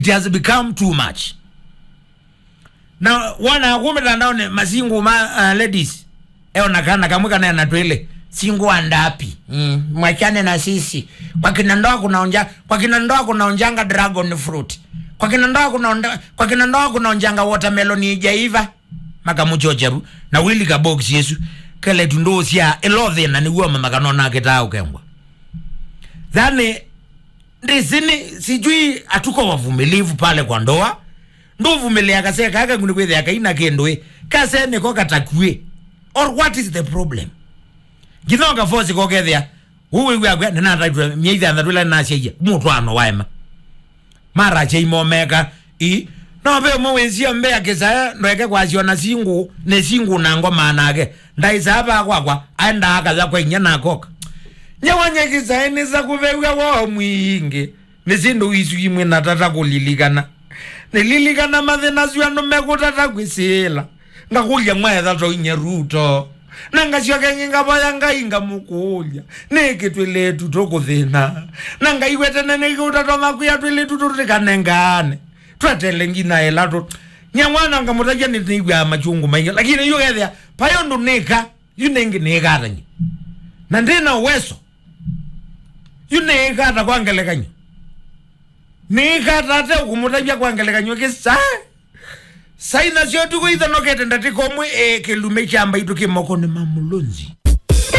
it has become too much na wana kumitandao ni masingu ma uh, ladies eonakana kamwe kana natwele singu andapi mm. mwachane na sisi kwa kina ndoa kunaonja kwa kina ndoa kunaonjanga dragon fruit kwa kina ndoa kunaonja kwa kina ndoa kunaonjanga watermelon ijaiva makamuchocheru na wili ka box yesu kele tundosia elothe na niguo mama kanona kitao kengwa dhani ndisini sijui hatuko wavumilivu pale kwa ndoa nduvumilia kase kaka nguni kwethe akaina kendwe kase niko katakue or what is the problem githonga fosi kokethia uwe gwa gwa na nda myeitha ndatwila na sheia mutwano waema mara cheimomeka i no be mo wenzia mbe akisa ndweke kwasio na singu ne singu na ngoma nake ndaisa hapa kwakwa aenda akaza kwa inya na koka nyawanyekisa ene za kuvewa wo mwingi ni sindu isu imwe na tata kulilikana nililikana mathina cio andu megutata kwisila ngakulya mwetha to inya ruto na ngacio kengi ngavoya ngai ngamukulya niki twilitu tukuthina na ngai wetene nikiguta tomakuya twilitu tutikanengane twetele ngina ela tu nyamwana ngamutakia nitiigua machungu maingi lakini yu gethia payo ndu nika yu ningi niikatanyi na ndina uweso yu niikata kwa ngelekanyo niikata ate ukumutabia kwa ngelekanyo kisa saina cio tukuithanokete ndatikomwe e kilume kyamba itu kimoko ni mamulonzi